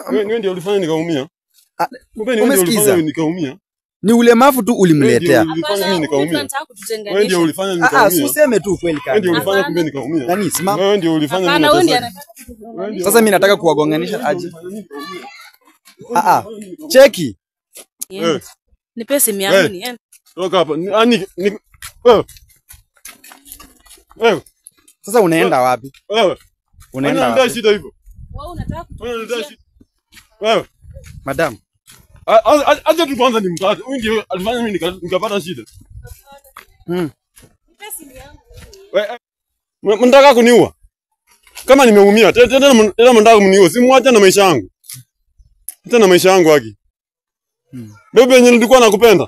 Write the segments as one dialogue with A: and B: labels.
A: Wewe wewe ndio ulifanya nikaumia.
B: Ah,
A: Kumbe ni wewe ndio
B: umesikiza?
A: ulifanya nikaumia.
B: Ni ulemavu tu ulimletea.
A: Wewe ndio ulifanya mimi nikaumia.
C: Anataka
A: Wewe ndio
C: kututenganisha.
A: ulifanya
B: Ah, ah,
A: nikaumia.
B: useme tu kweli
A: Wewe ndio
B: kaka.
A: ulifanya kumbe nikaumia.
B: Nani simama.
A: Wewe ndio ulifanya
C: Hapana, wewe ndiye
A: mimi
C: anataka kututenganisha.
B: Sasa mimi nataka kuwagonganisha aje. Ah ah. Cheki.
C: Niende.
A: Eh.
C: Nipe simu yangu
A: Eh.
C: niende.
A: Toka hapa. Ni- ah, ni- ni- Wewe. Wewe.
B: Sasa unaenda wapi?
A: Wewe.
B: Unaenda
A: Unaenda
B: wapi?
A: shida hivyo.
C: Wewe unataka
A: Wewe unataka
C: kututenganisha.
A: shida. Wewe.
B: Madam.
A: A- a- a- Acha tu kwanza nimkate. Huyu ndio alifanya mimi nika- nikapata shida.
B: Mm.
C: Nipe simu yangu.
A: Wewe, eh, m- mnataka kuniua? Kama nimeumia, tena tena tena tena mnataka kuniua. Simwache na maisha yangu. Tena na maisha yangu haki. Bebe yenye nilikuwa nakupenda.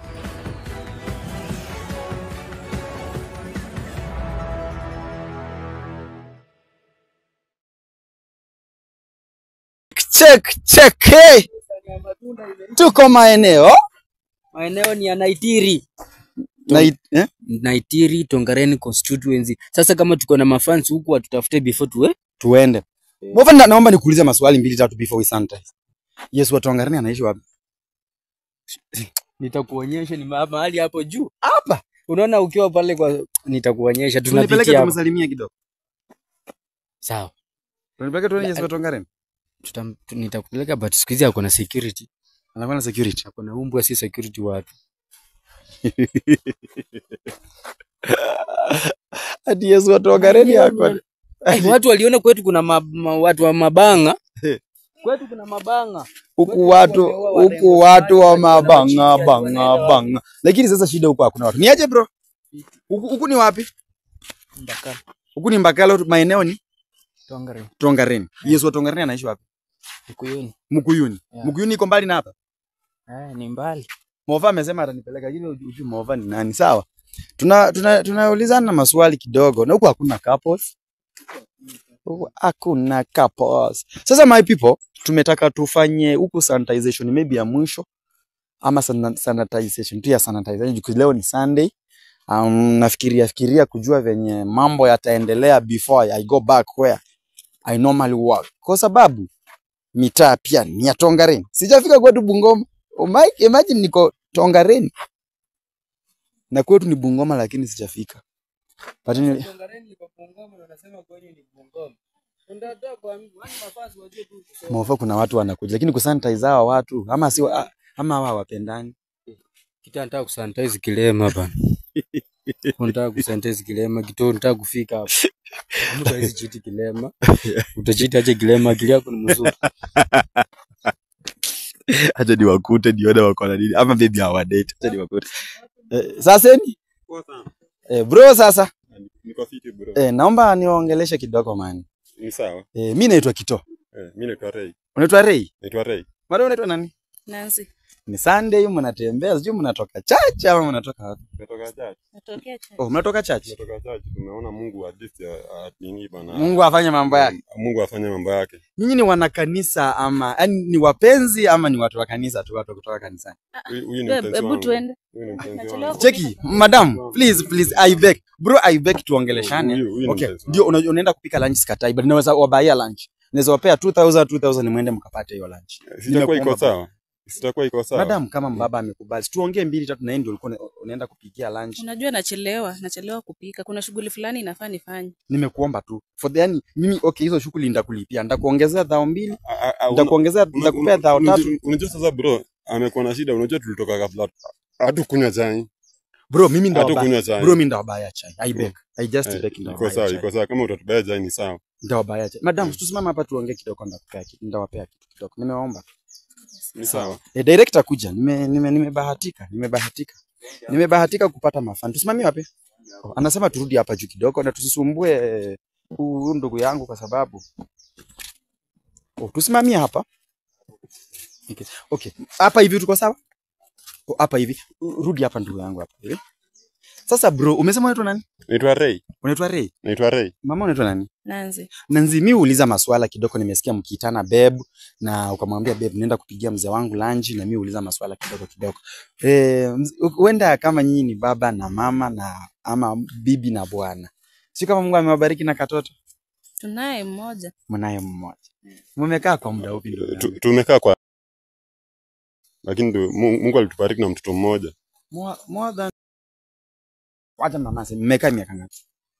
B: Check check. Hey. Tuko maeneo
D: Maeneo ni ya Naitiri.
B: na it- eh?
D: Naitiri Tongareni constituency. Sasa kama tuko na mafans huku watutafute before tuwe.
B: tuende. Mwafa na, naomba nikuulize maswali mbili tatu before we sanitize. Yesu watu wangarini anaishi wapi?
D: Nitakuonyesha ni ma- mahali hapo juu.
B: Hapa.
D: Unaona ukiwa pale kwa nitakuonyesha
B: Tunipeleke
D: tunapitia hapo.
B: tumsalimie kidogo.
D: Sawa.
B: Tunipeleke tuone Yesu watu wangarini.
D: Tutam, tu- nitakupeleka but siku hizi ako na security.
B: Anakuwa na security.
D: Ako na umbwa si security watu.
B: Hadi Yesu watu wangarini yako.
D: Eh, watu waliona kwetu kuna ma, ma, watu wa mabanga. Kwetu kuna mabanga.
B: Huku watu huku watu wa mabanga banga banga. Lakini sasa shida huko hakuna watu. Niaje bro? Huku huku ni wapi?
D: Mbaka.
B: Huku ni Mbakalo maeneo ni
D: Tongareni.
B: Tongareni. Yesu wa Tongareni anaishi wapi?
D: Mkuyuni.
B: Mkuyuni.
D: Yeah.
B: Mkuyuni iko mbali na hapa.
D: Eh, ni mbali.
B: Mova amesema atanipeleka lakini hujui Mova ni nani. Sawa. Tuna tuna tunaulizana maswali kidogo na huku hakuna couples. Huku hakuna couples. Sasa my people, tumetaka tufanye huku sanitization maybe ya mwisho ama sana- sanitization tu ya sanitization juu leo ni Sunday. Um, nafikiria fikiria kujua venye mambo yataendelea before I go back where I normally work. Kwa sababu mitaa pia ni ya Tongareni. Sijafika kwetu Bungoma. Umai, imagine niko Tongareni na kwetu ni Bungoma, lakini sijafika. But ni,
D: Tongareni liko Bungoma na unasema kwenye ni Bungoma. Unataka kuambiwa yani mafasi wajue tu.
B: maofa kuna watu wanakuja, lakini kusanitize hawa watu ama si wa- ama hawa hawapendani.
D: Kita nataka kusanitize kilema bana. Unataka kusanitize kilema, kitu unataka kufika hapo. Mtu hawezi chiti kilema. Utachiti aje kilema, akili yako ni mzuri.
B: Acha niwakute nione wako na nini, ama baby hawadate. Acha niwakute. Eh, sasa ni
A: Poa sana.
B: eh, bro, sasa
A: Niko fiti bro.
B: eh, naomba niwaongeleshe kidogo man.
A: Ni sawa.
B: Eh, mi naitwa Kito.
A: Eh, mimi naitwa Ray.
B: Unaitwa Ray?
A: Naitwa Ray.
B: Madam unaitwa nani?
C: Nancy.
B: Ni Sunday, mnatembea, sijui mnatoka church ama mnatoka wapi?
A: Tumetoka church.
C: Natokea cha.
B: Oh, mnatoka church.
A: Tumetoka church. Tumeona Mungu at least a- a- nini bana.
B: Mungu afanye mambo yake.
A: Mungu afanye mambo yake.
B: Nyinyi ni wanakanisa ama yani ni wapenzi ama ni watu wa kanisa tu, watu wa kutoka kanisani?
A: Huyu huyu ni
C: Hebu-
A: mpenzi
C: Hebu
A: wangu.
C: tuende.
A: Huyu ni mpenzi
C: Nachelewa
A: wangu.
B: Cheki, madam, please please I beg. Bro, I beg tuongeleshane.
A: Huyu- huyu ni
B: Okay,
A: mpenzi
B: ndio
A: wangu.
B: una- unaenda kupika lunch sikatai, but naweza wabaia lunch. Naweza wapea 2000 2000 mwende mkapate hiyo lunch.
A: Sitakuwa iko
B: Nimekuomba
A: sawa. Sitakuwa iko sawa.
B: Madam, kama mbaba amekubali, tuongee mbili tatu na yeye ndio ulikuwa una- unaenda kupikia lunch.
C: Unajua nachelewa, nachelewa kupika. Kuna shughuli fulani inafaa nifanye.
B: Nimekuomba tu. For the yani mimi okay, hizo shughuli nitakulipia. Nitakuongezea dhao mbili,
A: A- a- a- una-
B: nitakuongezea
A: una-
B: nitakupea dhao
A: unajua-
B: tatu.
A: Unajua sasa bro, amekuwa na shida. Unajua tulitoka ghafla. Hatukunywa chai.
B: Bro, mimi ndo
A: Hatukunywa
B: wabaya.
A: chai.
B: Bro, mimi ndo wabaya chai. I beg. I just
A: Eh,
B: beg ndo
A: Iko sawa,
B: wabaya
A: iko
B: chai.
A: sawa. Kama utatubaya chai ni sawa.
B: Ndo wabaya chai. Madam, tusimame hapa tuongee kidogo ndakupea kitu. Ndawapea kitu kidogo. Nimeomba.
A: Ni sawa.
B: E, director kuja. Nime nime nimebahatika. Nimebahatika. Nimebahatika kupata mafani. Tusimamie wapi? Oh, anasema turudi hapa juu kidogo na tusisumbue eh, huyu ndugu yangu kwa sababu oh, tusimamie hapa. Okay. Okay. Hapa hivi tuko sawa? Oh, hapa hivi. Rudi hapa ndugu yangu hapa. hivi. Sasa bro, umesema unaitwa nani?
A: Naitwa Ray.
B: Unaitwa Ray.
A: Naitwa Ray.
B: Mama unaitwa nani?
C: Nancy.
B: Nanzi, mi uuliza maswala kidogo, nimesikia mkiitana beb na ukamwambia beb, nenda kupigia mzee wangu lunch, na mi uuliza maswala kidogo kidogo. Eh, huenda kama nyinyi ni baba na mama na ama bibi na bwana, si kama Mungu amewabariki na katoto
C: Tunaye mmoja.
B: Mnaye mmoja. Mmekaa kwa muda upi ndugu
A: Tu-
B: yangu?
A: tumekaa kwa lakini ndio Mu- Mungu alitubariki na mtoto mmoja.
B: More, more than Wacha mama aseme mmekaa miaka ngapi?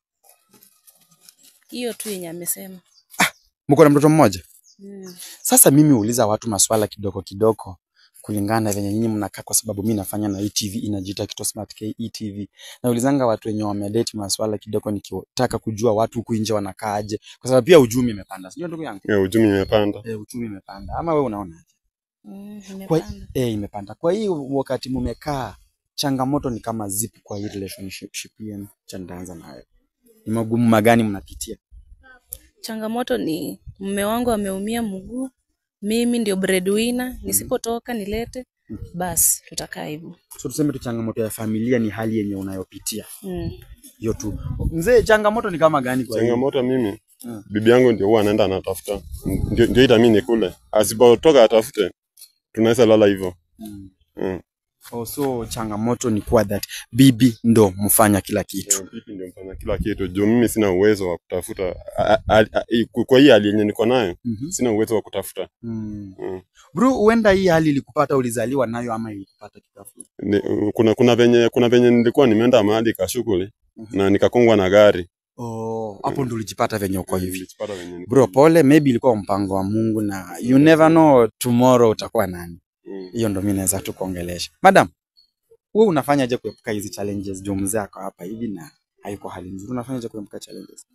C: Hiyo tu yenye amesema.
B: Mko na mtoto mmoja?
C: Mm.
B: Sasa mimi huuliza watu maswala kidogo kidogo kulingana na venye nyinyi mnakaa, kwa sababu mi nafanya na ETV inajiita Kito Smart K ETV. Naulizanga watu wenye wamedate maswala kidogo, nikitaka kujua watu huku nje wanakaaje, kwa sababu pia uchumi imepanda, sio ndugu yangu?
A: Ya uchumi imepanda.
B: E, uchumi imepanda, ama wewe unaona?
C: Mm,
B: Kwa
C: imepanda.
B: eh, imepanda. Kwa hiyo wakati mumekaa, changamoto ni kama zipi kwa hii relationship yenu? Cha nitaanza nayo, ni magumu magani mnapitia?
C: Changamoto ni mume wangu ameumia mguu, mimi ndio breadwinner, nisipotoka nilete, basi tutakaa hivyo.
B: So tuseme tu changamoto ya familia ni hali yenye unayopitia
C: Mm.
B: hiyo tu. Mzee, changamoto ni kama gani kwa hiyo?
A: Changamoto mimi
B: Mm.
A: bibi yangu ndio huwa anaenda anatafuta, ndio ndio ita mimi nikule, asipotoka atafute, tunaweza lala hivyo.
B: Mm.
A: Mm.
B: Oh, so changamoto ni kuwa that bibi ndo mfanya kila kitu.
A: Ndio, Bibi ndio mfanya kila kitu juu mimi sina uwezo wa kutafuta a- a- a- i- kwa hii hali yenye niko nayo
B: Mhm.
A: sina uwezo wa kutafuta.
B: Mm.
A: Mm.
B: Bro, huenda hii hali ilikupata ulizaliwa nayo ama ilikupata kitafu?
A: Ni- Kuna kuna venye kuna venye nilikuwa nimeenda mahali ka shughuli
B: Mhm.
A: na nikakongwa na gari
B: Oh, hapo ndo ulijipata venye uko hivi.
A: Nilijipata venye niko
B: Bro,
A: hivi.
B: pole, maybe ilikuwa mpango wa Mungu na you never know tomorrow utakuwa nani.
A: Mm.
B: Hiyo ndo mimi naweza tu kuongelesha. Madam, wewe unafanyaje kuepuka hizi challenges juu mzee ako hapa hivi na haiko hali nzuri. Unafanyaje kuepuka challenges?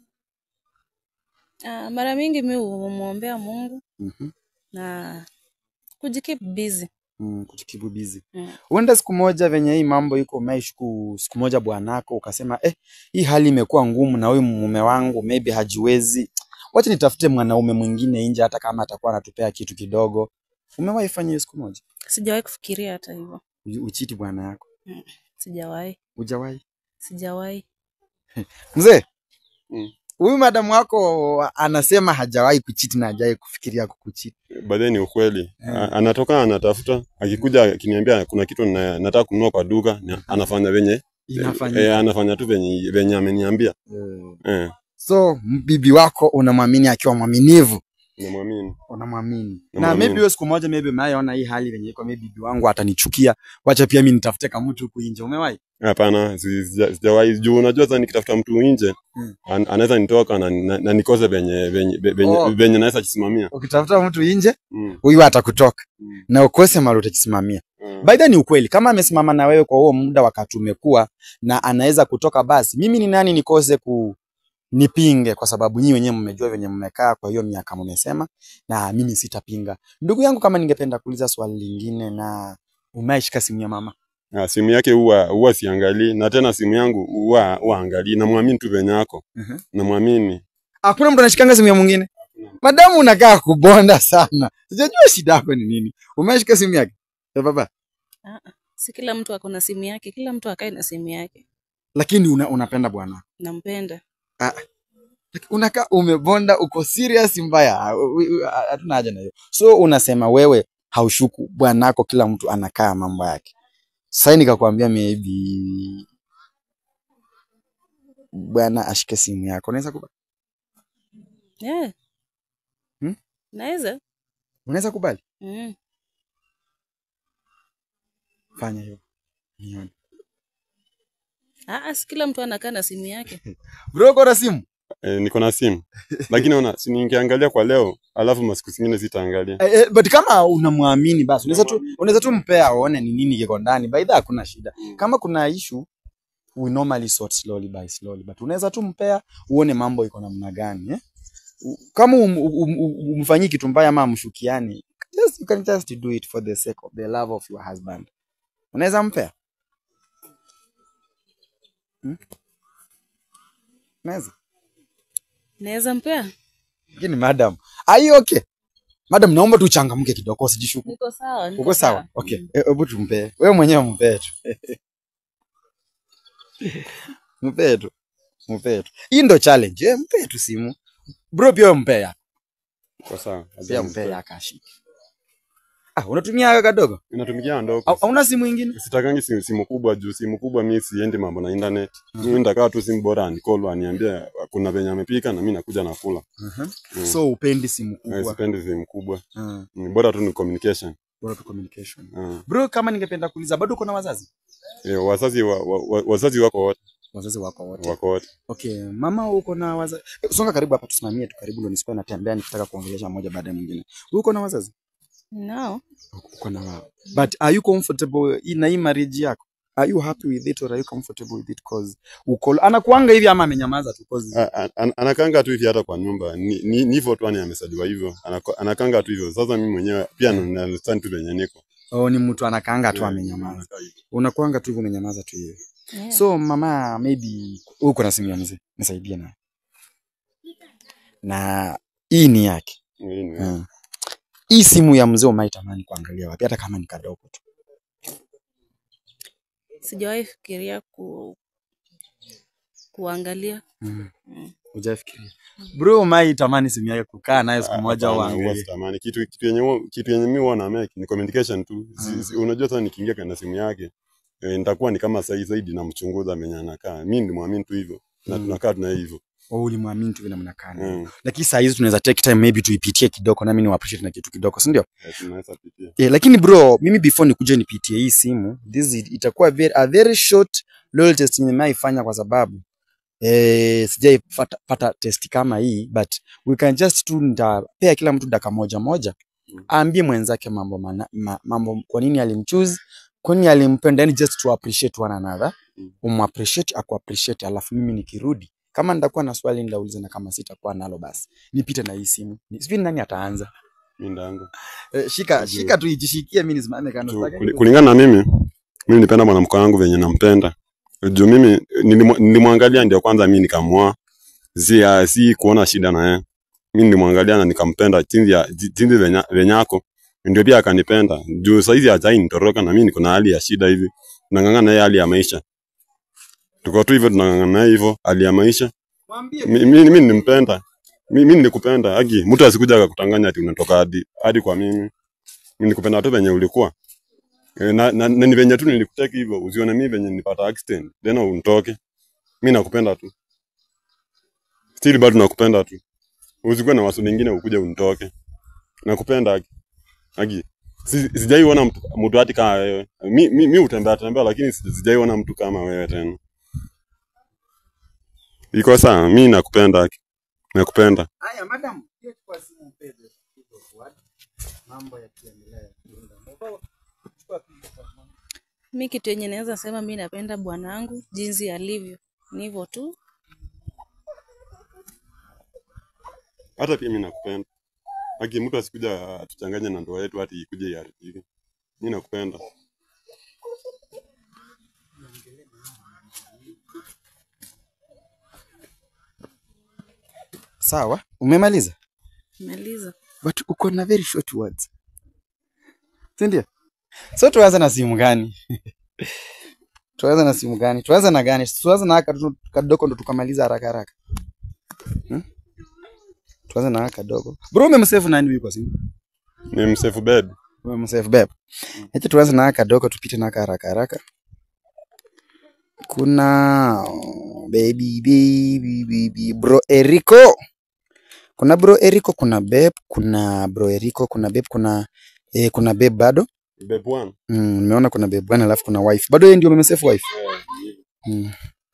C: Ah, mara mingi mi humwombea Mungu
B: Mhm.
C: na kujikeep busy.
B: Mm, kujikibu busy.
C: Mm.
B: Uenda siku moja venye hii mambo iko umeshuku siku moja bwanako ukasema eh, hii hali imekuwa ngumu na huyu mume wangu maybe hajiwezi. Wacha nitafute mwanaume mwingine nje hata kama atakuwa anatupea kitu kidogo. Umewahi fanya hiyo siku moja?
C: Sijawahi kufikiria hata hivyo,
B: U- Uchiti bwana yako.
C: sijawahi,
B: Hujawahi?
C: sijawahi.
B: Mzee,
A: Mm.
B: huyu madamu wako anasema hajawahi kuchiti na hajawahi kufikiria kukuchiti.
A: Baadaye ni ukweli.
B: Mm.
A: A- Anatoka anatafuta, akikuja akiniambia kuna kitu na, nataka kununua kwa duka, ni- anafanya venye
B: Inafanyika.
A: eh, anafanya tu venye venye ameniambia.
B: Eh.
A: Eh,
B: So bibi wako unamwamini akiwa mwaminivu,
A: namwamini.
B: unamwamini na
A: Namwamini.
B: maybe hiyo siku moja maybe umeona hii hali venye iko, maybe bibi wangu atanichukia, wacha pia mimi nitafute kama mtu huku nje. Umewahi?
A: Hapana, si- sija- sijawahi juu unajua sasa nikitafuta mtu nje
B: Mm.
A: an, anaweza nitoka na, na, na nikose venye venye venye,
B: Oh.
A: venye naweza jisimamia.
B: Ukitafuta mtu nje,
A: Mm.
B: huyu atakutoka
A: Mm.
B: na ukose mahali utajisimamia.
A: Mm.
B: By the way, ni ukweli, kama amesimama na wewe kwa huo muda wakati umekuwa na anaweza kutoka, basi mimi ni nani nikose ku nipinge, kwa sababu nyinyi wenyewe mmejua venye mmekaa kwa hiyo miaka mmesema, na mimi sitapinga. Ndugu yangu, kama ningependa kuuliza swali lingine, na umeishika simu ya mama
A: Ah, simu yake huwa huwa siangalii na tena simu yangu huwa huwa angalii, namwamini tu venye yako.
B: Mhm.
A: Namwamini.
B: Hakuna mtu anashikanga simu ya mwingine. Madamu unakaa kubonda sana. Sijajua shida yako ni nini. Umeshika simu yake? Ya baba.
C: Ah, ah. Si kila mtu ako na simu yake, kila mtu akae na simu yake.
B: Lakini una, unapenda bwana.
C: Nampenda.
B: Unakaa umebonda uko serious mbaya. U- u- u- Hatuna haja na hiyo. So unasema wewe haushuku bwanako kila mtu anakaa mambo yake. Sasa nikakwambia maybe bwana ashike simu yako. Unaweza kubali?
C: Yeah.
B: Hmm?
C: Naweza.
B: Unaweza kubali?
C: Mm.
B: Fanya hiyo. Nione.
C: Ah, ah, si kila mtu anakaa na simu yake.
B: Bro, uko na simu?
A: Eh, niko na simu. Lakini ona, si ningeangalia kwa leo, alafu masiku zingine sitaangalia.
B: Eh, eh, but kama unamwamini basi unaweza tu unaweza tu mpea aone ni nini kiko ndani. By the way, hakuna shida. Kama kuna issue we normally sort slowly by slowly but unaweza tu mpea uone mambo iko namna gani eh? U- Kama um, um, um, umfanyii kitu mbaya ama mshukiani, just you can just do it for the sake of the love of your husband. Unaweza mpea? Hmm? Unaweza?
C: Naweza mpea?
B: Lakini madam, are you okay? Madam, naomba tu uchangamke kidogo usijishuku.
C: Niko sawa. niko
B: Uko sawa? Okay.
C: Mm.
B: Eh, Hebu tumpee. Wewe mwenyewe mpee tu. mpee tu. Mpee tu. Hii ndo challenge. Eh, mpee tu simu. Bro pia wewe mpee ya.
A: Kwa sawa.
B: Pia mpee ya kashi. Ah, unatumia haka kadogo?
A: Inatumikia ndogo.
B: Au hauna simu nyingine?
A: Sitakangi simu, simu kubwa juu simu kubwa mimi siendi mambo na internet. Mimi nitakaa tu simu bora anicall aniambie kuna venye amepika na mimi nakuja nakula.
B: Mhm.
A: Mm.
B: So upendi simu
A: Eh,
B: kubwa.
A: sipendi sehemu kubwa.
B: Mm.
A: Mm, Bora tu ni communication.
B: Bora tu communication.
A: Ah.
B: Bro, kama ningependa kuuliza bado uko na wazazi?
A: Eh, wazazi wa, wa, wa, wazazi wako wote
B: Wazazi wako wote.
A: wako wote.
B: Okay, mama uko na wazazi. Songa karibu hapa tusimamie tu karibu ndo nisikuwa natembea nikitaka kuongelesha mmoja baada ya mwingine. Wewe uko na wazazi?
C: nao
B: Uko na wao. But are you comfortable in na hii marriage yako? Are you happy with it or are you comfortable with it cause uko anakuanga hivi ama amenyamaza tu cause
A: A- a- an- Anakanga tu hivi hata kwa nyumba. Ni ni ni hivyo tu yani amesaliwa hivyo. Anako- Anakanga tu hivyo. Sasa mimi mwenyewe pia na na understand tu venye niko.
B: oh, ni mtu anakaanga tu
A: Eh,
B: amenyamaza.
A: anakaa hivyo.
B: Unakuanga tu hivyo umenyamaza tu hivi.
C: yeah.
B: So mama, maybe uko na simu ya mzee, nisaidie naye. Na hii ni yake.
A: Hii ni-
B: Mm. Hii simu ya mzee umaitamani kuangalia wapi, hata kama ni kadogo tu.
C: sijawahi fikiria ku, kuangalia
B: Mm.
C: Mm.
B: Hujafikiria bro, umaitamani simu yake kukaa nayo siku moja
A: Hapana, huwa
B: uangalie.
A: sitamani. Kitu kitu yenye huwa- kitu yenye mimi huwa na make ni communication tu. Si-
B: Mm.
A: si- Unajua sasa nikiingia kwenye simu yake eh, nitakuwa ni kama sahi zaidi namchunguza menye anakaa. Mimi ndimwamini tu hivyo. Na
B: Mm.
A: tunakaa tuna hivyo.
B: Oh, ulimwamini tu vile mnakaa naye.
A: Mm.
B: Lakini saa hizi tunaweza take time maybe tuipitie kidogo, nami ni appreciate na kitu kidogo, si ndio?
A: Eh, Tunaweza pitia.
B: Yeah, lakini bro, mimi before nikuje nipitie hii simu, this is, itakuwa very, a very short loyal test nimeifanya kwa sababu eh, sijaipata pata test kama hii but we can just tu nitapea kila mtu dakika moja moja
A: Mm.
B: aambie mwenzake mambo mana, ma, mambo kwa nini alimchoose, kwa nini alimpenda, yani just to appreciate one another,
A: Mm.
B: umappreciate akuappreciate, alafu mimi nikirudi kama nitakuwa na swali nitauliza, na kama sitakuwa nalo basi nipite na hii simu. Ni- Sijui nani ataanza.
A: Mimi ndangu.
B: Eh, shika
A: Sijui.
B: shika tu ijishikie, mimi nisimame kando.
A: Tu-
B: Sitaki
A: kuli- kulingana na mimi mimi nipenda mwanamke wangu venye nampenda juu mimi nilimu- nilimwangalia ndio kwanza mimi nikamwoa si, uh, si kuona shida na yeye mimi nilimwangalia na nikampenda jinsi ya ji- jinsi venye venye ako ndio pia akanipenda juu saizi hajai nitoroka na mimi niko na hali ya shida hivi tunang'ang'ana na yeye hali ya maisha tuko tu hivyo tunang'ang'ana na yeye hivyo hali ya maisha
B: Mwambie
A: Mi- mimi mimi nilimpenda mimi mimi nilikupenda haki mtu asikuja akakutanganya ati unatoka hadi hadi kwa mimi mimi nilikupenda tu venye ulikuwa Eh, na, na, na ni venye tu nilikuteki hivyo usione mimi venye nilipata accident then unitoke mimi nakupenda tu still bado nakupenda tu usikuwe na waso lingine ukuje unitoke nakupenda haki haki Si- sijaiona mtu mtu hati kama wewe mi mi, mi utembea tembea lakini si- sijaiona mtu kama wewe tena iko sawa mi nakupenda haki nakupenda
B: Haya, madam, hiyo chukua simu mpebe. Mambo yakiendelea. Chukua picha.
C: mi kitu yenye naweza sema mi napenda bwanangu jinsi alivyo ni hivyo tu
A: hata pia mimi nakupenda. Haki mtu asikuja atuchanganye na ndoa yetu hati ikuje iharibike. Mimi nakupenda.
B: Sawa, umemaliza?
C: maliza
B: But uko na very short words. Si ndio? So tuanze na simu gani? tuanze na simu gani? Tuanze na gani? Tuanze na haka tu- kadogo ndo tukamaliza haraka haraka. Hmm? Tuanze na haka kadogo. Bro, umemsave nani huyu kwa simu?
A: Ni msafe bed.
B: Umemsave babe. Acha tuanze na haka kadogo tupite na haka haraka haraka. Kuna oh, baby baby baby bro Erico. Kuna bro Erico, kuna babe, kuna bro Erico, kuna babe, kuna eh, kuna babe bado.
A: Bed one.
B: Mm, nimeona kuna babe bwana alafu kuna wife. Bado yeye ndio umemsave wife. Mm.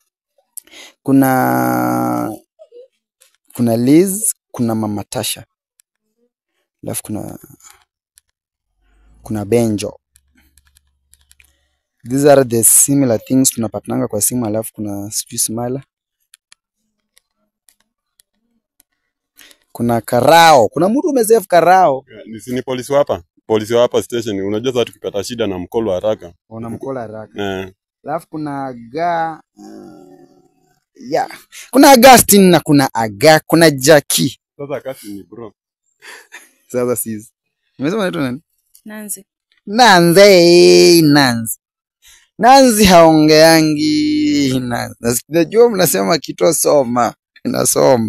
B: Kuna kuna Liz, kuna mama Tasha. Alafu kuna kuna Benjo. These are the similar things tunapatananga kwa simu alafu kuna sijui Smala. Kuna Karao. Kuna mtu umesave Karao.
A: Ni si ni polisi wa hapa. Polisi wa hapa station. Unajua sasa tukipata shida na mkolo haraka.
B: Unamkola haraka.
A: Eh.
B: Alafu kuna ga uh, yeah. Kuna Augustine na kuna Aga, kuna Jackie.
A: Sasa kasi ni bro.
B: Sasa sisi. Umesema unaitwa nani?
C: nanzi
B: Nanze, Nanzi. Nanzi haongeangi. Nanzi. Nas- Najua mnasema kitu soma. Nasoma.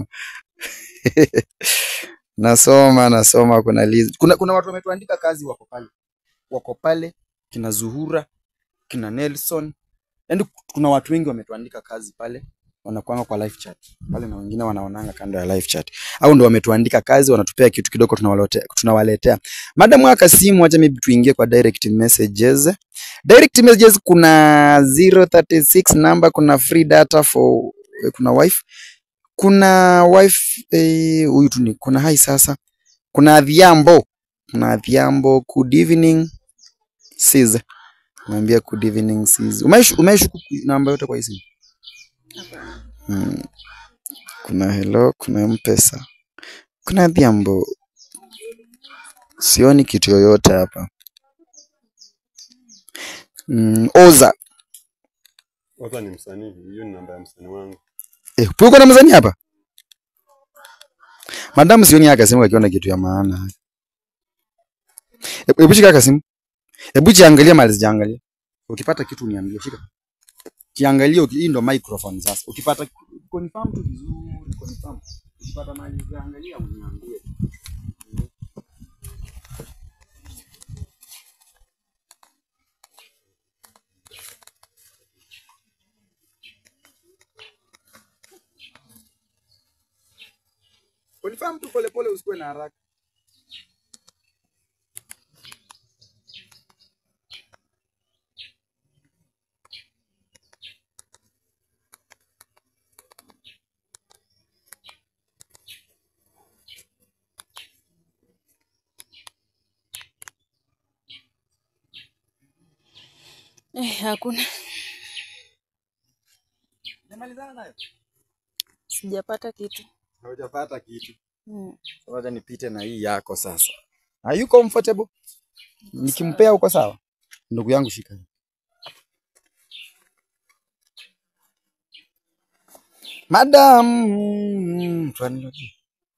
B: nasoma, nasoma kuna Liz. Kuna kuna watu wametuandika kazi wako pale. Wako pale kina Zuhura, kina Nelson. Yaani kuna watu wengi wametuandika kazi pale. wanakuanga kwa live chat pale na wengine wanaonanga kando ya live chat au ndo wametuandika kazi wanatupea kitu kidogo tunawaletea tunawaletea madam wa Kasimu acha maybe tuingie kwa direct messages direct messages kuna 036 number kuna free data for kuna wife kuna wife eh, huyu tu ni kuna hai sasa kuna Adhiambo kuna Adhiambo good evening sis naambia good evening sis umeishu umeishu namba yote kwa hii simu mm. kuna hello kuna mpesa kuna Adhiambo sioni kitu yoyote hapa mm, Oza
A: Kwanza ni msanii, hiyo ni namba ya msanii wangu.
B: eh, uko na mzani hapa Madam sioni akasema akiona kitu ya maana. Hebu shika akasimu. Hebu jiangalia mali zijaangalia. Ukipata kitu niambie, shika. Jiangalie uki- hii ndo microphone sasa. Ukipata confirm tu vizuri, confirm. Ukipata mali zijaangalia uniambie. Confirm tu pole pole usikuwe na haraka.
C: Eh, hakuna.
B: Nimalizana nayo.
C: Sijapata kitu.
B: Haujapata kitu.
C: Mm.
B: Wacha nipite na hii yako sasa. Are you comfortable? Nikimpea uko sawa? Ndugu yangu shika hii. Madam, tuaniloje?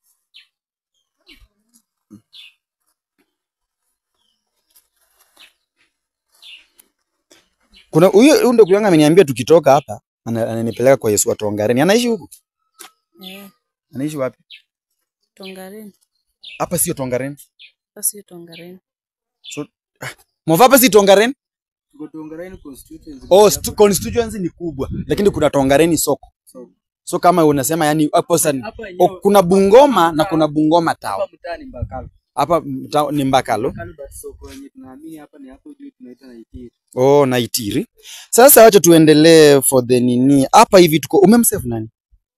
B: Kuna huyu huyu ndugu yangu ameniambia tukitoka hapa ana- ananipeleka kwa Yesu wa Tongareni. Anaishi huku?
C: Eh,
B: Anaishi wapi?
C: Tongareni.
B: Hapa sio Tongareni.
C: Basi Tongareni.
B: So, Mova hapa si Tongareni?
D: Tuko Tongareni constituency.
B: Oh, stu- constituency ni kubwa lakini kuna Tongareni soko. So kama unasema yani hapo sasa
D: Hapa
B: oh,
D: yenyewe
B: kuna Bungoma na kuna Bungoma
D: hapa
B: town.
D: mtaani Mbakalo.
B: Hapa mta- ni Mbakalo.
D: Mbakalo but soko yenye tunaamini hapa ni hapo juu tunaita Naitiri.
B: Oh, Naitiri. Sasa wacha tuendelee for the nini. Hapa hivi tuko umemsave nani?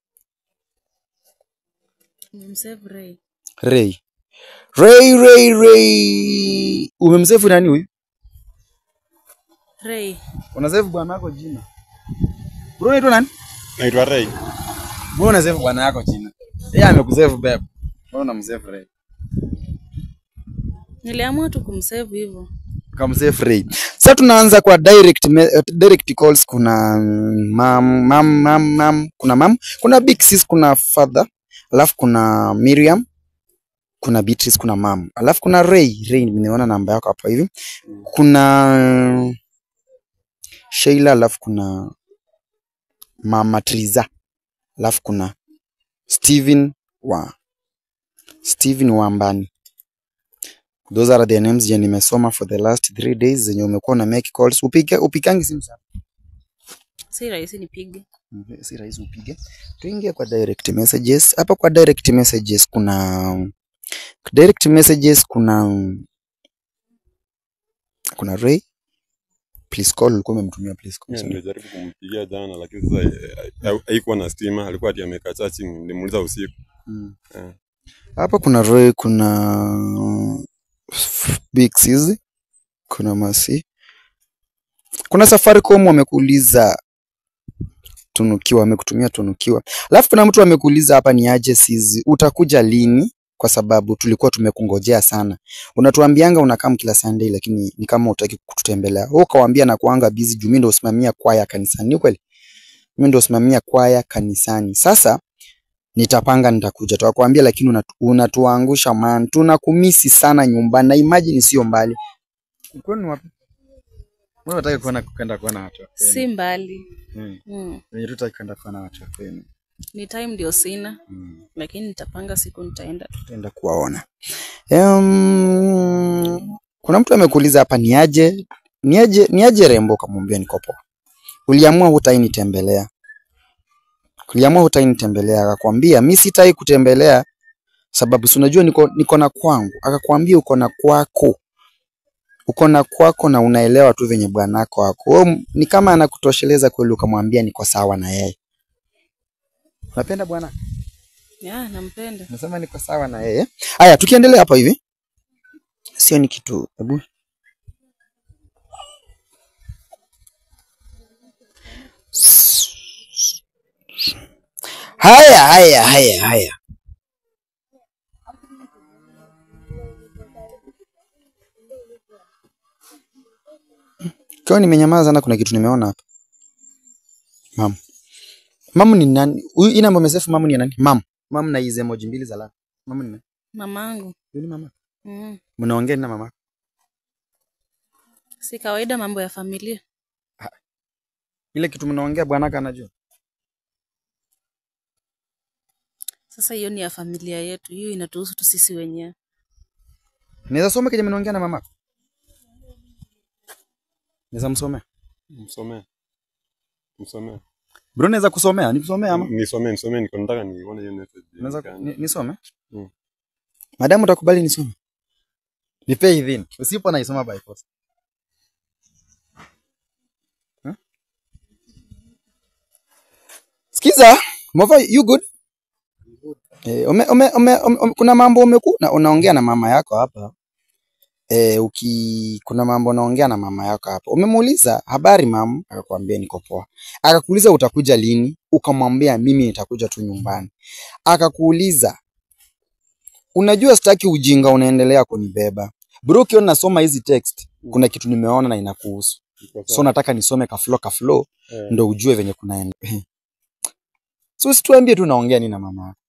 C: Nimemsave Ray.
B: Ray. Ray Ray Ray. Umemsave nani huyu?
C: Ray.
B: Unasave bwana wako jina. Bro unaitwa nani?
A: Naitwa Ray.
B: Bro unasave bwana yako jina. Yeye amekusave babe. Wewe unamsave Ray.
C: Niliamua tu kumsave hivyo.
B: Kamsave Ray. Sasa tunaanza kwa direct me, uh, direct calls kuna mm, mam mam mam mam kuna mam kuna big sis kuna father alafu kuna Miriam kuna Beatrice kuna mam alafu kuna Ray Ray nimeona namba yako hapa hivi kuna Sheila alafu kuna mama Triza alafu kuna Steven wa Steven Wambani Those are the names zenye nimesoma for the last three days zenye umekuwa na make calls. Upige upigangi simu sana.
C: Si rahisi nipige.
B: Mhm, Si rahisi upige. Tuingie kwa direct messages. Hapa kwa direct messages kuna direct messages kuna kuna Ray please call ulikuwa umemtumia please call.
A: Mimi
B: sorry.
A: nilijaribu kumpigia jana lakini sasa eh, eh, haikuwa na stima, alikuwa ati amekaa chachi, nilimuuliza usiku.
B: Mm.
A: Eh.
B: Hapa kuna Ray kuna Big Sis kuna Masi. Kuna Safaricom wamekuuliza tunukiwa, wamekutumia tunukiwa. Alafu kuna mtu amekuuliza hapa ni aje Sis, utakuja lini? Kwa sababu tulikuwa tumekungojea sana. Unatuambianga unakam kila Sunday, lakini ni kama utaki kututembelea. Wewe ukawaambia na kuanga busy juu mimi ndio usimamia kwaya kanisani. Ni kweli? Mimi ndio usimamia kwaya kanisani. Sasa nitapanga nitakuja. Tukakwambia lakini unatu, unatuangusha man. Tunakumisi sana nyumbani. Na imagine sio mbali. Kwani wapi? Wewe unataka kuona kwenda kuona watu wa kwenu.
C: Si mbali.
B: Mm.
C: Mm.
B: Wenye tutaki kwenda kuona watu wa kwenu.
C: Ni time ndio sina,
B: Mm.
C: lakini nitapanga siku nitaenda.
B: Tutaenda kuwaona. Um, kuna mtu amekuuliza hapa ni aje ni aje ni aje rembo, kamwambia niko poa. Uliamua hutai nitembelea. Uliamua hutainitembelea, akakwambia mi sitai kutembelea sababu si unajua niko, niko na kwangu. Akakwambia uko na kwako, uko na kwako na unaelewa tu venye bwanako wako. Wewe ni kama anakutosheleza kweli, ukamwambia niko sawa na yeye. Unapenda bwana?
C: Ya, nampenda.
B: Nasema niko sawa na yeye. Haya, tukiendelea hapa hivi, sio ni kitu hebu haya haya haya haya Kwa nimenyamaza sana, kuna kitu nimeona hapa. Mam. Mam ni nani? Huyu ina namba mesefu mam ni ya nani? Mam. Mam na hizo emoji mbili za la. Mam ni nani?
C: Mamangu.
B: Huyu ni mama.
C: Mm.
B: Mnaongea na mama.
C: Si kawaida mambo ya familia.
B: Ile kitu mnaongea bwanaka anajua.
C: Sasa hiyo ni ya familia yetu, hiyo inatuhusu tu sisi wenyewe.
B: Naweza soma kile mnaongea na mama. Naweza msomea.
A: Msomee. Msomee.
B: Bro naweza kusomea, nikusomea ama?
A: Nisomee, nisomee niko nataka nione hiyo message.
B: Naweza ni- nisome?
A: Mm.
B: Madamu utakubali nisome? Nipe idhini. Usipo naisoma by force. Huh? Sikiza, Mova, you good? Eh, ume, ume, ume, ume, kuna mambo umeku na unaongea na mama yako hapa. Eh, uki kuna mambo unaongea na mama yako hapa. Umemuuliza habari mam, akakwambia niko poa. Akakuuliza utakuja lini, ukamwambia mimi nitakuja tu nyumbani. Akakuuliza unajua sitaki ujinga unaendelea kunibeba. Bro, ukiona nasoma hizi text, kuna kitu nimeona na inakuhusu. So nataka nisome ka flow ka flow
A: Eh.
B: ndo ujue venye kunaenda. So usituambie tu naongea nini na mama yako.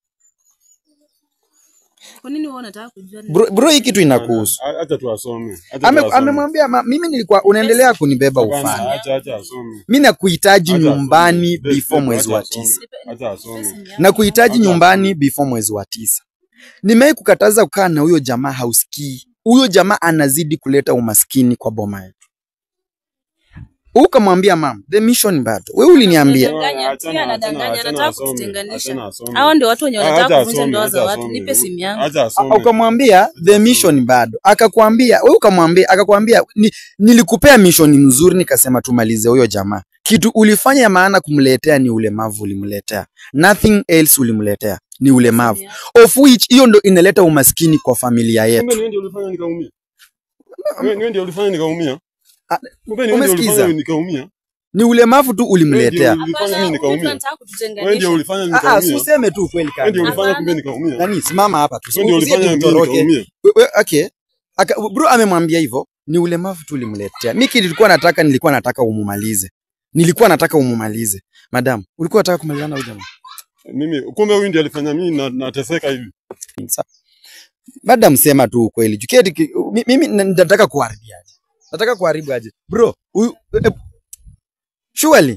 C: Kwa nini wewe unataka kujua? ni-
B: Bro, bro hii kitu inakuhusu.
A: A- Acha tu asome. Acha
B: Ame,
A: tu asome.
B: amemwambia ma, mimi nilikuwa unaendelea kunibeba
A: Hapana,
B: ufani.
A: Acha acha asome.
B: Mimi nakuhitaji
A: Acha
B: nyumbani
A: asome.
B: before
A: Babe,
B: mwezi
A: acha
B: wa
A: asome.
B: tisa.
A: Acha asome.
B: na kuhitaji
A: Acha
B: nyumbani
A: asome.
B: before mwezi wa tisa. Nimewahi kukataza kukaa na huyo jamaa, hausikii. Huyo jamaa anazidi kuleta umaskini kwa boma yetu. Ukamwambia mam, the mission bado. Wewe uliniambia
C: Anadanganya,
A: Achana,
C: pia anadanganya,
A: achana,
C: anataka
A: asome.
C: kututenganisha.
A: Achana asome.
C: Hawa ndio watu wenye
A: Ah,
C: wanataka
A: acha
C: kuvunja
A: asome,
C: ndoa
A: acha
C: za watu.
A: asome.
C: Nipe simu yangu.
A: Acha
B: A-
A: asome.
B: ukamwambia the mission bado, akakwambia wewe, ukamwambia akakwambia ni, nilikupea mission nzuri, nikasema tumalize huyo jamaa. Kitu ulifanya ya maana kumletea ni ulemavu, ulimletea nothing else, ulimletea ni ulemavu, of which hiyo ndo inaleta umaskini kwa familia yetu.
A: Kumbe ni wewe ndio ulifanya nikaumia. Wewe wewe ndio ulifanya nikaumia.
B: Ah,
A: Kumbe ni wewe ndio
B: umesikiza?
A: ulifanya nikaumia.
B: Ni ulemavu tu
A: Wewe
B: ulimletea.
A: ndio ulifanya
C: Hapana,
A: mimi
C: huyu
A: nikaumia.
C: anataka
A: Wewe ndio
C: kututenganisha.
A: ulifanya
B: Ah, ah,
A: nikaumia.
B: useme tu kweli
A: Wewe ndio
B: kaka.
A: ulifanya
C: Hapana.
A: kumbe nikaumia.
B: Nani, simama hapa tu.
A: Wewe ndio
B: Usije
A: ulifanya mimi
B: tutoroke.
A: nikaumia.
B: We- we- Okay. Aka, bro amemwambia hivyo, ni ulemavu tu ulimletea. Mimi nilikuwa nataka nilikuwa nataka umumalize. Nilikuwa nataka umumalize. Madam, ulikuwa unataka kumalizana na huyo jamaa?
A: Mimi kumbe huyu ndiye alifanya mimi na- nateseka hivi.
B: Sa- Madam, sema tu ukweli. Juketi ki- mi- mimi na- nataka kuharibia aje. Nataka kuharibu aje. Bro, huyu eh, surely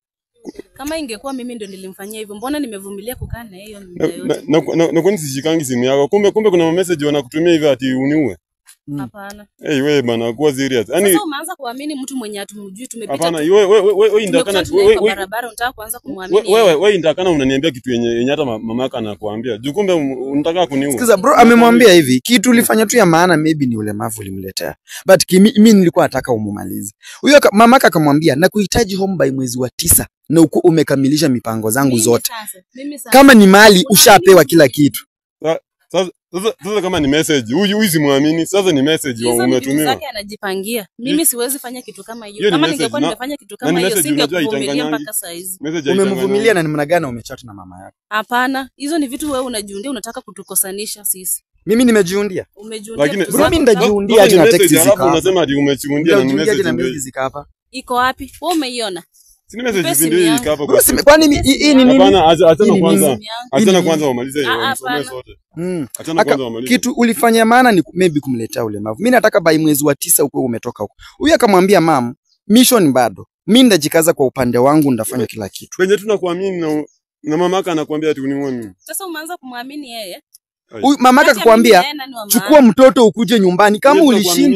C: Kama ingekuwa mimi ndo nilimfanyia hivyo, mbona nimevumilia kukaa na yeye
A: Na-
C: muda
A: na-
C: yote?
A: na- na- na kwani sishikangi simu yako? Kumbe kumbe kuna message wanakutumia hivi ati uniue.
B: Mm.
C: Hapana.
A: Hey, wewe bana kuwa serious. Yaani
C: Sasa umeanza kuamini mtu mwenye hatumjui, tumepita
A: hapana,
C: tu-
A: wewe wewe wewe wewe ndakana
C: tumekuta tunaye
A: wewe
C: kwa
A: wewe
C: barabara, unataka kuanza kumwamini
A: wewe
C: yeye.
A: wewe ndakana unaniambia kitu yenye yenye hata ma- mama yako anakuambia. Juu kumbe un- unataka kuniua.
B: Sikiza bro, amemwambia hivi kitu ulifanya tu ya maana, maybe ni ulemavu ulimletea, but kimi- mimi nilikuwa nataka umumalize huyo. aka- Mamaka akamwambia na kuhitaji home by mwezi wa tisa na uko umekamilisha mipango zangu
C: Mimi
B: zote.
C: sasa, mimi sasa.
B: Kama ni mali ushapewa kila kitu.
A: Sasa sasa sasa kama ni message, huyu huyu simwamini. Sasa ni message
C: Hizo ni vitu
A: umetumiwa.
C: zake anajipangia. Mimi siwezi fanya kitu kama
A: Hiyo
C: hiyo.
A: ni
C: Kama
A: message
C: ningekuwa
A: na-
C: nimefanya kitu
A: na
C: kama
A: ni
C: hiyo,
A: message unajua
C: singekuvumilia
A: haitanganyangi.
C: mpaka saa hizi.
A: Message
B: Umemvumilia na namna gani umechat na mama yako?
C: Hapana, hizo ni vitu wewe unajiundia, unataka kutukosanisha sisi.
B: Mimi nimejiundia.
C: Umejiundia
A: Lakini
C: vitu
B: Bro,
C: zako
B: mimi
C: za-
B: ndajiundia
A: Sasa
B: aje
A: ni
B: na
A: message,
B: text
A: alafu
B: zika hapa.
A: unasema ati umechiundia na ni
B: Ndajiundia aje
A: message
B: na
A: ndio.
B: message zika hapa.
C: iko wapi? Wewe umeiona?
A: Si ni message
C: Nipe
A: ndio
C: simu
A: hii
C: yangu.
A: hapa
B: Bro,
A: kwa.
B: sime- kwani mi- hii hii ni nini?
A: Hapana, acha
B: Hii
A: achana
B: ni
A: kwanza.
B: nini?
C: Simu yangu.
B: Hii
A: Achana
B: ni
A: kwanza wamalize hiyo,
C: Ah,
A: wasomee
C: hapana.
A: sote.
B: Mm.
A: Achana
B: Aka,
A: kwanza wamalize.
B: kitu ulifanya maana ni ku- maybe kumletea ulemavu. Mimi nataka by mwezi wa tisa ukuwe umetoka huko. Huyu akamwambia mam, mission bado. Mimi ndajikaza kwa upande wangu, ndafanya kila kitu.
A: Penye tunakuamini na na mama yako anakuambia ati uniue mimi.
C: Sasa umeanza kumwamini yeye.
B: Huyu mamaka
C: Kati ya
B: akakwambia
C: mimi na yeye nani wa maana?
B: chukua mtoto ukuje nyumbani. Kama
A: Hiyo tunakuaminia.
B: ulishindwa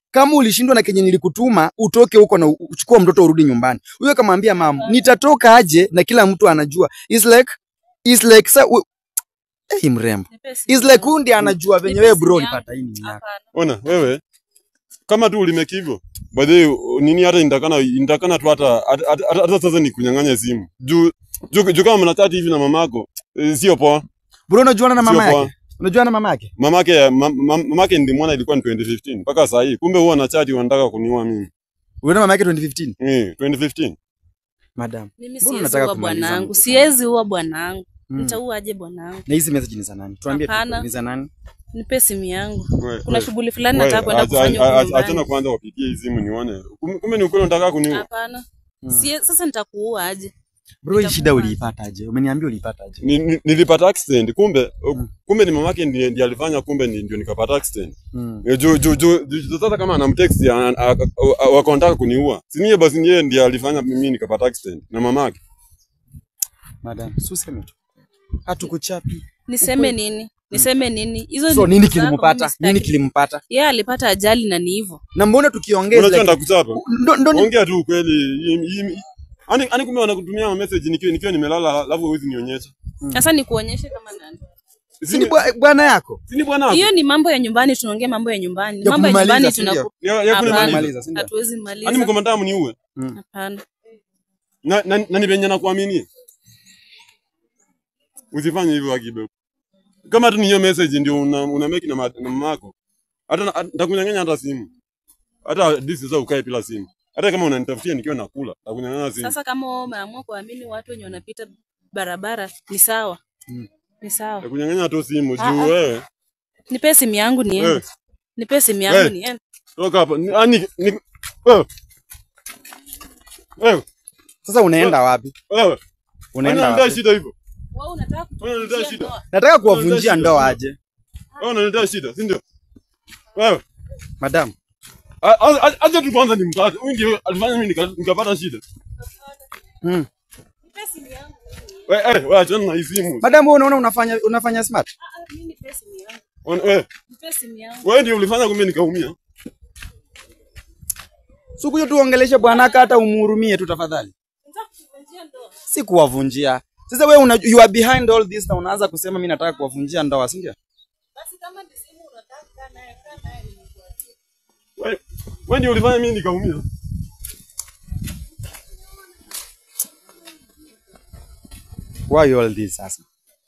B: kama ulishindwa na kenye nilikutuma utoke huko na u- uchukue mtoto urudi nyumbani. Huyo akamwambia mama, nitatoka aje na kila mtu anajua. It's like it's like sa u- hey, mrembo.
C: Nipe simu
B: It's like
C: yangu.
B: huyu ndiye anajua venye
C: Nipe
B: wewe
C: simu
B: bro
C: yangu.
B: ulipata hii nini yako.
C: Hapana.
A: Ona wewe kama tu ulimeki hivyo by the way, nini hata indakana indakana tu hata hata- hata hata sasa ni kunyang'anya simu juu juu juu kama mnachati hivi na mamako eh, sio poa
B: Bro unajuana na mama
A: sio poa
B: yake? Unajuana na mama yake?
A: mamake ma- ma- mamake ndimwona ilikuwa ni 2015 mpaka saa hii kumbe huwa nachati wanataka kuniua mimi
B: Unaona mama yake 2015?
A: eh 2015
B: Madam.
C: Mimi
B: Mbona
C: siwezi
B: unataka
C: ua
B: kumaliza
C: bwanangu,
B: mtu
C: siwezi ua bwanangu.
B: Mm.
C: Nitauaje bwanangu?
B: Na hizi message ni za nani? Tuambie tu
C: Hapana.
B: ni za nani?
C: Nipe simu yangu.
A: We-
C: Kuna
A: we-
C: shughuli fulani
A: we,
C: nataka kwenda
A: acha-
C: kufanya
A: acha-
C: huko
A: acha- achana
C: nyumbani.
A: kwanza wapigie hii simu nione Kum- kumbe ni ukweli unataka kuniua
C: Hapana.
B: Mm.
C: Sie- Sasa nitakuua aje?
B: Bro hii shida
C: Nitakupa.
B: uliipata aje? Umeniambia uliipata aje?
A: Ni- ni- nilipata accident kumbe
B: Mm.
A: kumbe ni mamake ndiye ndiye alifanya kumbe ni- ndio nikapata accident
B: Mm.
A: Eh, juu juu juu juu- sasa kama anamtext wakonataka kuniua sinie basi niye ndiye alifanya mimi nikapata accident na mamake
B: Madam, si useme tu. Hatukuchapi.
C: Niseme nini? Niseme nini? Hizo
B: So
C: ni
B: nini
C: vitu zako,
B: kilimpata?
C: mimi sitaki.
B: Nini kilimpata?
C: Yeye alipata ajali na ni hivyo.
B: Na mbona tukiongea
A: unajua
B: like,
A: ndakuchapa
B: ndo, ndo ni-
A: ongea tu ukweli Hii- hii- ani ani kumbe wanakutumia message nikiwa nikiwa nimelala alafu huwezi nionyesha
C: Sasa nikuonyeshe kama nani.
B: si ni bwa- bwana yako?
A: sini bwana
C: Hiyo ni mambo ya nyumbani, tunaongea mambo ya nyumbani.
B: Ya
C: Mambo ya
B: kumaliza,
C: nyumbani
B: si ndio?
C: tunaku
A: ya ya
C: Hapana.
A: kunimaliza
B: Kumaliza, si ndio?
C: hatuwezi
A: ani
C: maliza.
A: mko mnataka mniue
C: Hapana.
A: na na na ni venye nakuaminia usifanye hivyo akibe kama tu ni hiyo message ndio una, una make na, ma- na mama yako hata na- hata- nitakunyang'anya hata simu hata this sasa ukae bila simu hata kama unanitafutia nikiwa nakula nitakunyang'anya simu
C: Sasa kama wewe umeamua kuamini watu wenye wanapita barabara ni sawa.
B: Mm.
C: Ni sawa.
A: nitakunyang'anya tu simu
C: Ah,
A: juu
C: ah.
A: wewe
C: Nipe simu yangu niende.
A: wewe
C: Nipe simu yangu
A: Wewe.
C: niende.
A: toka hapa Ni- ani ni wewe wewe
B: Sasa unaenda wapi?
A: wewe
B: Unaenda
A: unaniletea
B: wapi?
A: shida hivyo
C: Wewe unataka
A: Wewe unaniletea
C: kututia
A: shida
C: ndoa.
B: Nataka kuwavunjia
A: shida.
B: ndoa aje?
A: wewe unaniletea shida si ndio wewe
B: Madam,
A: A- a- a- acha tu kwanza nimkate huyu ndio alifanya mimi nika- nikapata shida
B: mm.
C: Nipe simu yangu.
A: wewe eh wewe achana na hii simu
B: Madam wewe unaona unafanya unafanya smart?
C: Ah, ah, mimi nipe simu yangu.
A: Wewe- wewe
C: Nipe simu yangu.
A: wewe ndio ulifanya kumbe nikaumia
B: Sikuja tuongeleshe bwanaka hata umhurumie tu tafadhali.
C: Nataka kuvunjia ndoa.
B: Si kuwavunjia. Sasa wewe una, you are behind all this na unaanza kusema mimi nataka kuwavunjia ndoa, si ndio?
C: Basi kama ni simu unataka kaa naye, kaa naye nimekuachia.
A: wewe wewe ndio ulifanya mimi nikaumia
B: Why all this sasa?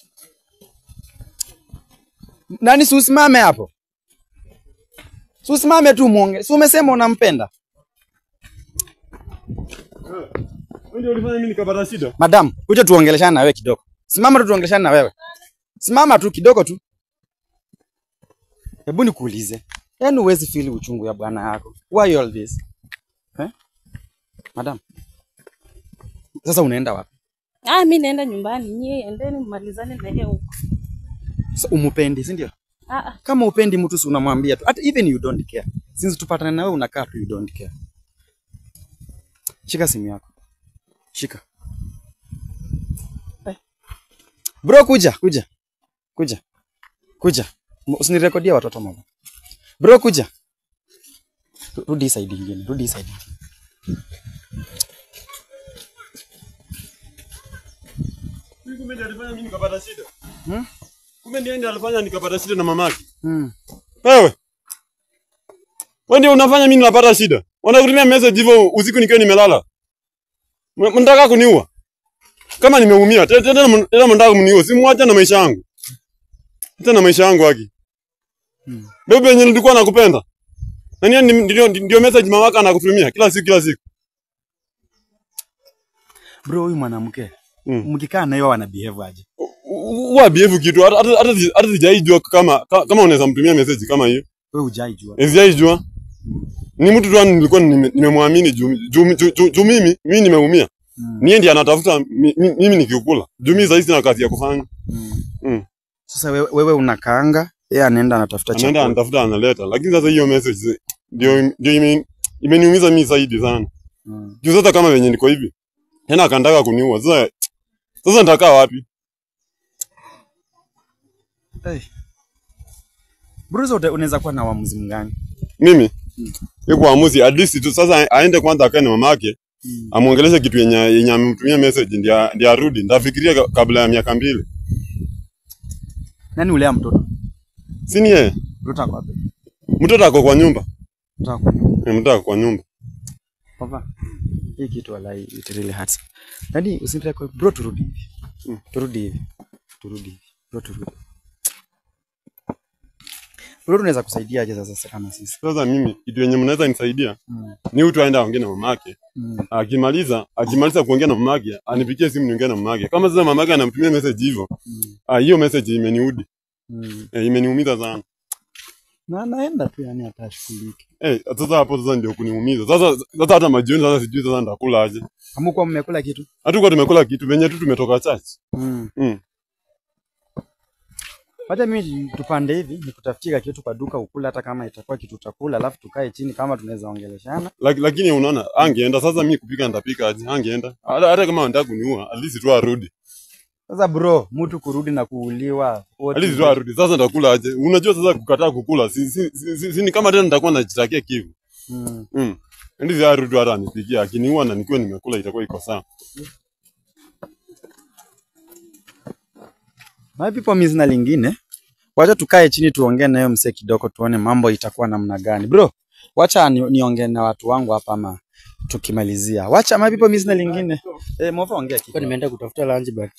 B: Nani si usimame hapo? Si usimame tu muonge. Si umesema unampenda?
A: wewe ndio ulifanya mimi nikapata shida
B: Madam, kuja tuongeleshane na wewe kidogo. Simama tu tuongeleshane na wewe. Simama tu kidogo tu. Hebu nikuulize. Yaani huwezi feel uchungu ya bwana yako. Why all this? Eh? Madam. Sasa unaenda wapi?
C: Ah, mimi naenda nyumbani. Nyie endeni mmalizane na yeye huko.
B: Sasa umupendi, si ndio?
C: Ah, ah.
B: Kama upendi mtu si unamwambia tu. Hata even you don't care. Since tupatane na wewe unakaa tu you don't care. Shika simu yako. Shika. Eh. Bro kuja, kuja. Kuja. Kuja. M- Usinirekodie watoto mama. Bro kuja. Ru- Rudi hii side ingine. Rudi hii side. ingine.
A: Huyu kumbe ndiye alifanya mimi nikapata shida
B: Hmm?
A: kumbe ndiye ndiye alifanya nikapata shida na mamake
B: Hmm.
A: wewe wewe ndio unafanya mimi napata shida wanakutumia message hivyo usiku nikiwa nimelala M- mnataka kuniua kama nimeumia te- tena tena tena mnataka kuniua si mwache na maisha yangu tena na maisha yangu haki
B: Hmm.
A: bebe yenye nilikuwa nakupenda na nini ndio ndio message mamaka anakutumia kila siku kila siku
B: Bro huyu mwanamke.
A: Mm.
B: Mkikaa na yeye wana behave aje?
A: huwa behave kitu hata hata hata si- hata sijaijua kama ka- kama unaweza mtumia message kama hiyo
B: Wewe hujaijua.
A: sijaijua ni mtu tu yani nilikuwa nime- nimemwamini juu juu juu- juu- juu mimi mimi nimeumia
B: Mm.
A: niye ndiye anatafuta mi- mi- mimi nikiukula juu mimi sasa sina kazi ya kufanya
B: Mm.
A: mm.
B: Sasa wewe, wewe unakaanga, yeye anaenda anatafuta
A: anaenda
B: chakula.
A: anatafuta analeta lakini sasa hiyo message ndio ndio ime- imeniumiza mimi zaidi sana
B: Mm.
A: juu sasa kama venye niko hivi tena akandaka kuniua sasa sasa nitakaa wapi
B: Hey. Bruce uta- unaweza kuwa na uamuzi mgani?
A: mimi Hiyo kuamuzi at least tu sasa aende kwanza akae na mamake amuongeleshe kitu yenye yenye amemtumia message ndio ndio arudi. Ndafikiria ka- kabla ya miaka mbili.
B: Nani ulea mtoto?
A: Si ni yeye?
B: Mtoto ako wapi?
A: Mtoto ako kwa nyumba.
B: Mtoto ako wapi?
A: Eh, Mtoto ako kwa nyumba.
B: Papa. Hii kitu walai it really hurts. Yaani usinitaka kwa bro turudi hivi.
A: Mm.
B: Turudi hivi. Turudi hivi. Bro turudi. Bro tunaweza kusaidia aje sasa kama sisi?
A: Sasa mimi kitu yenye mnaweza nisaidia
B: Mm.
A: ni mtu aende aongee na mamake.
B: Mm.
A: Akimaliza, akimaliza kuongea na mamake, anipigie simu niongee na mamake. Kama sasa mamake anamtumia message hivyo,
B: Mm.
A: ah, hiyo message imeniudi.
B: Mm.
A: Eh, imeniumiza sana.
B: Na naenda tu yani atashughulike.
A: Eh, sasa hapo sasa ndio kuniumiza. Sasa sasa hata majioni sasa sijui sasa nitakula aje.
B: Hamkuwa mmekula kitu?
A: Hatukuwa tumekula kitu venye tu tumetoka church.
B: Mm.
A: Mm.
B: Wacha mimi tupande hivi nikutafutie kitu kwa duka ukula hata kama itakuwa kitu utakula alafu tukae chini kama tunaweza ongeleshana.
A: Lak, lakini unaona angeenda sasa mimi kupika nitapika aje? Angeenda. Hata, hata kama anataka kuniua, at least tu arudi.
B: Sasa bro, mtu kurudi na kuuliwa. wote-
A: At least tu arudi. Sasa nitakula aje? Unajua sasa kukataa kukula si si, si, si, si ni kama tena nitakuwa najitakia kivu.
B: Mm.
A: Mm. Ndizi arudi hata anipikia. Akiniua na nikiwa nimekula itakuwa iko sawa.
B: My people mimi sina lingine. Wacha tukae chini tuongee nayo msee kidogo tuone mambo itakuwa namna gani. Bro, wacha ni, niongee na watu wangu hapa ama tukimalizia. Wacha my people mimi sina lingine. Eh, mova ongea
D: Kwa
B: kitu.
D: nimeenda kutafuta lunch but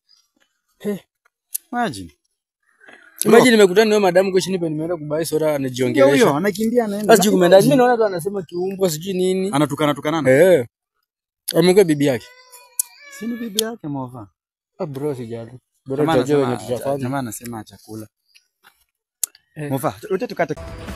B: Imagine.
D: imagine nimekutana na huyo madamu kwa chini pe nimeenda kubai soda
B: Ndio
D: anajiongelesha.
B: huyo anakimbia anaenda.
D: Sasa sijui kumeenda. Mimi naona tu anasema kiumbo sijui nini.
B: Anatukana tukanana.
D: Eh. Amekuwa bibi yake.
B: Si ni bibi yake mova.
D: Ah bro sijali. Bro
B: Jamaa
D: tutajua wenye
B: anasema
D: tutafanya.
B: jamaa anasema chakula.
D: Eh.
B: Mova, ute tukate